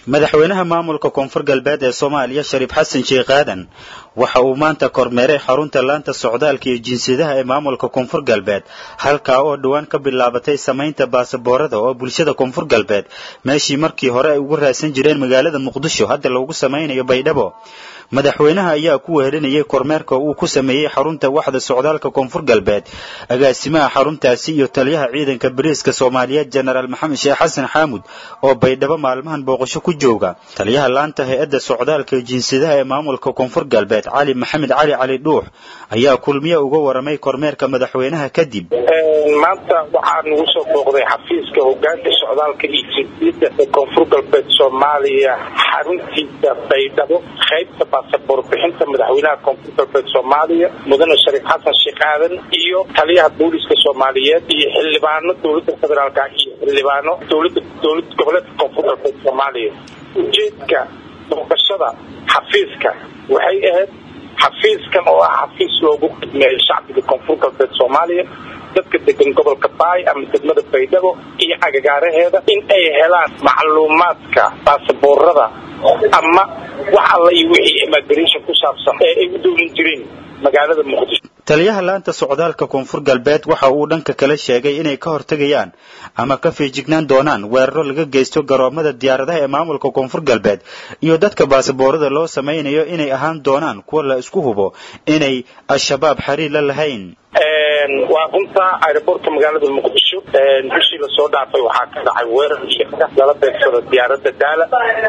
madaxweynaha maamulka koonfur galbeed ee soomaaliya shariif xasan sheekh aadan waxa uu maanta kormeeray xarunta laanta socdaalka iyo jinsiyadaha ee maamulka koonfur galbeed halkaa oo dhowaan ka bilaabatay samaynta baasaboorada oo bulshada koonfur galbeed meeshii markii hore ay ugu raadsan jireen magaalada muqdisho hadda loogu samaynayo baydhabo madaxweynaha ayaa ku wehelinayay kormeerka uu ku sameeyey xarunta waxda socdaalka koonfur galbeed agaasimaha xaruntaasi iyo taliyaha ciidanka bariiska soomaaliyeed jenaraal maxamed sheekh xasan xaamud oo baydhabo maalmahan booqasho ku jooga taliyaha laanta hay-adda socdaalka iyo jinsiyadaha ee maamulka koonfur galbeed cali maxamed cali cali dhuux ayaa kulmiye uga waramay kormeerka madaxweynaha kadib maanta waxaa nagu soo booqday xafiiska hogaanka socdaalka iyo jinsiyadda ee koonfur galbeed soomaaliya xaruntiisa baydhabo qaybta baasaboor bixinta madaxweynaha koonfur galbeed soomaaliya mudane shariif xasan sheekh aadan iyo taliyaha booliska soomaaliyeed iyo xildhibaano dowladda federaalka iyo xildhibaano dowlada dowlad goboleedka koonfur galbeed soomaaliya ujeedka booqashada xafiiska waxay ahayd xafiiskan oo ah xafiis loogu khidmeeyo shacbiga koonfur galbeed soomaaliya dadka degan gobolka baay ama degmada baydhabo iyo agagaaraheeda in ay helaan macluumaadka baasaboorada ama wax alla iyo wixii immigration ku saabsan ee ay u dowlan jireen magaalada muqdisho taliyaha laanta socdaalka koonfur galbeed waxa uu dhanka kale sheegay inay ka hortegayaan ama ka feejignaan doonaan weeraro laga geysto garoomada diyaaradaha ee maamulka koonfur galbeed iyo dadka baasaboorada loo samaynayo inay ahaan doonaan kuwa la isku hubo inay al-shabaab xiriir la lahayn waa runta aeroboortka magaalada muqdisho bishii lasoo dhaafay waxaa ka dhacay weerar iyo lala beegsado diyaarada daala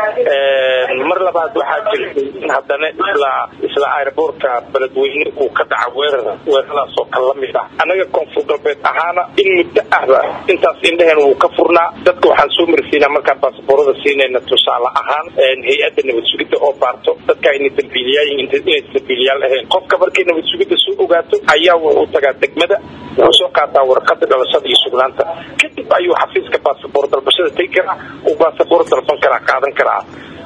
mar labaad waxaa jirtay in haddana isla isla aeroboortka beledweyne uu ka dhaca weerar weeraradaas oo kale lamid ah annaga koonfur galbeed ahaana in muddo ahba intaas indhaheen wuu ka furnaa dadka waxaan soo marsiinaa markaan baasaboorada siinayna tusaale ahaan hay-adda nabad sugidda oo baarto dadka ayna dambiiliyaal inay dambiiliyaal ahayn qofka markay nabad sugidda soo ogaato ayaa wuxuu tagaa degmada wuxuu soo qaataa warqada dhalashada iyo sugnaanta kadib ayuu xafiiska baasaboor dalbashada tegi karaa uu baasaboor dalban karaa qaadan karaa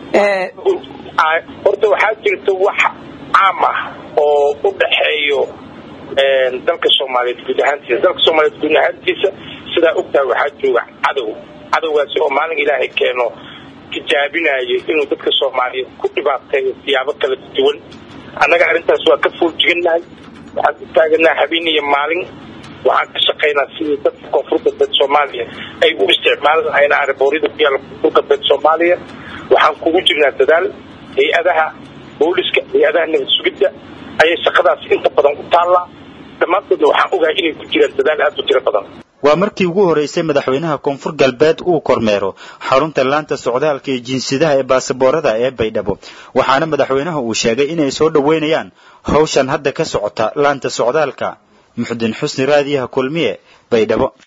horta waxaa jirta wax caam ah oo u dhaxeeyo dalka soomaaliyeed guud ahaantiisa dalka soomaaliyeed guud ahaantiisa sidaa ogtahay waxaa jooga cadow cadowgaasi oo maalin ilaahay keeno tijaabinayo inuu dadka soomaaliyeed ku dhibaateeyo siyaabo kala duwan annaga arrintaas waa ka fooljigannahay waxaan u taaganaa habeen iyo maalin waxaan ka shaqaynaa sidii dadka koonfur galbeed soomaaliya ay u isticmaali lahayn aaribooryada ku yaalla koonfur galbeed soomaaliya waxaan kugu jirnaa dadaal hay-adaha booliska hay-adaha nabad sugidda ayay shaqadaas inta badan u taallaa dhammaantoodna waxaan ogahay inay ku jiraan dadaal aad u tiro badan waa markii ugu horeysay madaxweynaha koonfur galbeed uu kormeero xarunta laanta socdaalka iyo jinsiyadaha ee baasaboorada ee baydhabo waxaana madaxweynaha uu sheegay inay soo dhoweynayaan hawshan hadda ka socota laanta socdaalka muxudin xusni raadiyaha kulmiye baydhabo